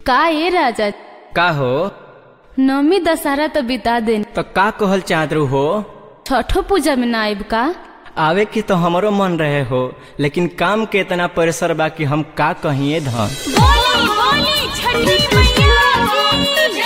का ये राजा का हो नवमी दशहरा तो बिता देन तो का कहल चाहत रहू हो छठो पूजा में ना आइब का आवे की तो हमरो मन रहे हो लेकिन काम के इतना प्रेशर बा कि हम का कहिए धन बोली बोली छठी मैया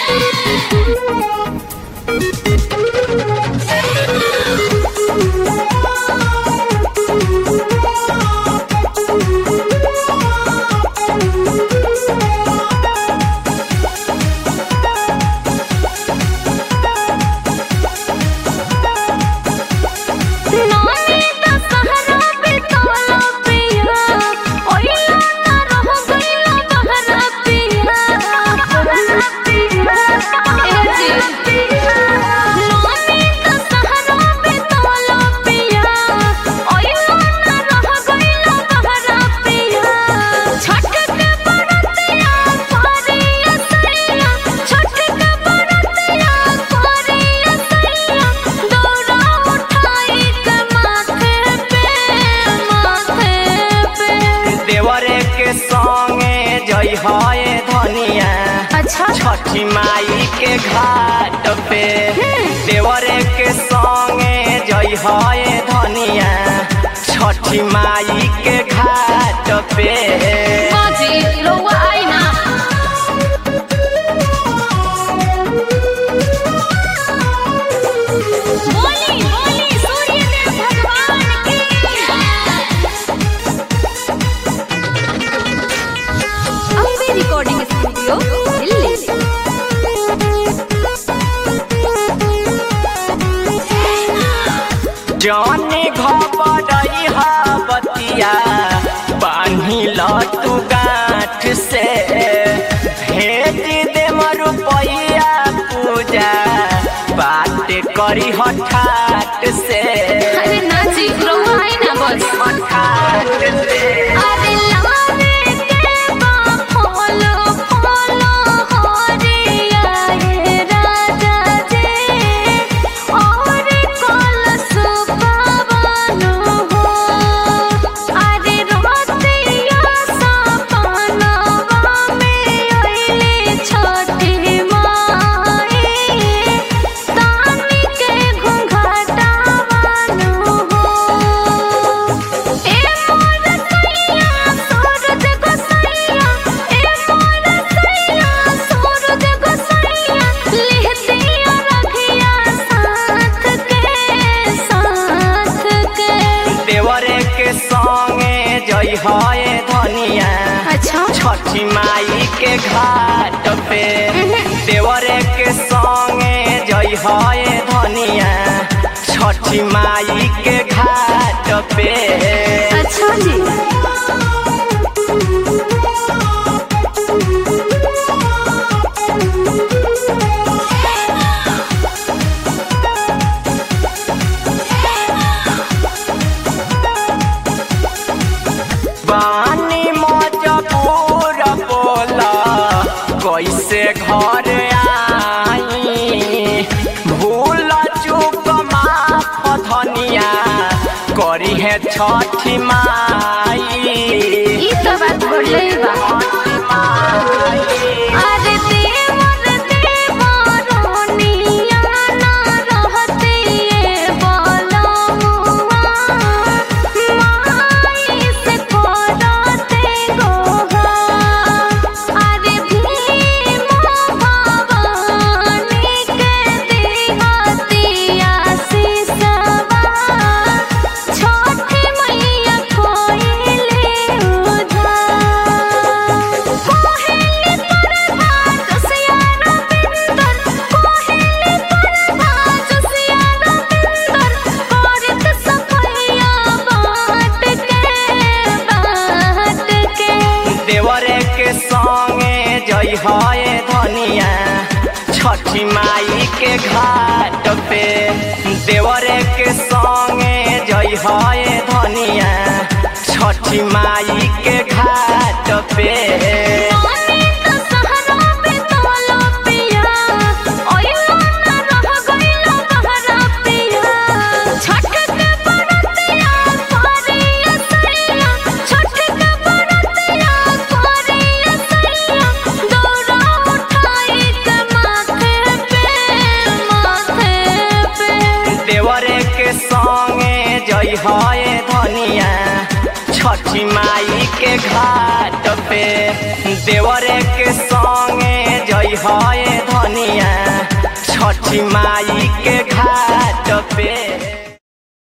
नौमी दशहरा बितौला पिया ओइला ना रह गइला बहरा पिया बहरा पिया ए जी नौमी दशहरा बितौला पिया ओइला ना रह गइला बहरा पिया छठ के बरतिया पारिया सैया छठ के बरतिया पारिया सैया दौड़ा उठाई के माथे पे माथे पे देवरे के संगे जई है धनिया अच्छा छठी माई के घाट पे देवरे के संगे जई है धनिया छठी माई के घाट पे बाजी रउआ आई ना बोली बोली सूर्यदेव भगवान की अम्बे रिकॉर्डिंग स्टूडियो दिल्ली जाने घबरई हा बतिया बान्ही ल तू गांठ से भेज दे रुपैया पूजा बात करी हठाट से अरे ना जी रउआ आई ना बस हठाट से अरे लाने के बा फूलो फूलो हरिया ये राजा जी और कल सुपावनो हो अरे रोतिया सपनवा में अइली छठी माई तानी के घुंघटावनो हो ए मोर सैया सूरज गोसैया ए मोर सैया सूरज गोसैया लिहतिया रखिया साथ के साथ के देवरे के संगे जई है धनिया अच्छा छठी माई के घाट पे देवरे के संगे जई है धनिया छठी माई के घाट पे अच्छा जी बानी मजबूर बोला कैसे घर आई भूल चूक माफ धनिया करी है छठी माई ई तो बात बोले बा अरे देवर देवरोनिया ना रहते ये बोलमुआ माई से कोराते गोहा अरे भीम भवानी के देहतिया सिसवा छठी मैया खोइले उधार कोहेली परधा जसियारा बिंदर कोहेली परधा जसियारा बिंदर औरत सफैया बाट के बाट के देवरे के संगे जई है धनिया छठी माई के घाट पे देवरे के संगे जई है धनिया छठी माई के घाट पे नौमी दशहरा बितौला पिया ओइला ना रह गइला बहरा पिया छठ के बरतिया पारिया सैया छठ के बरतिया पारिया सैया दौड़ा जई है धनिया छठी माई के घाट पे देवरे के संगे जई है धनिया छठी माई के घाट पे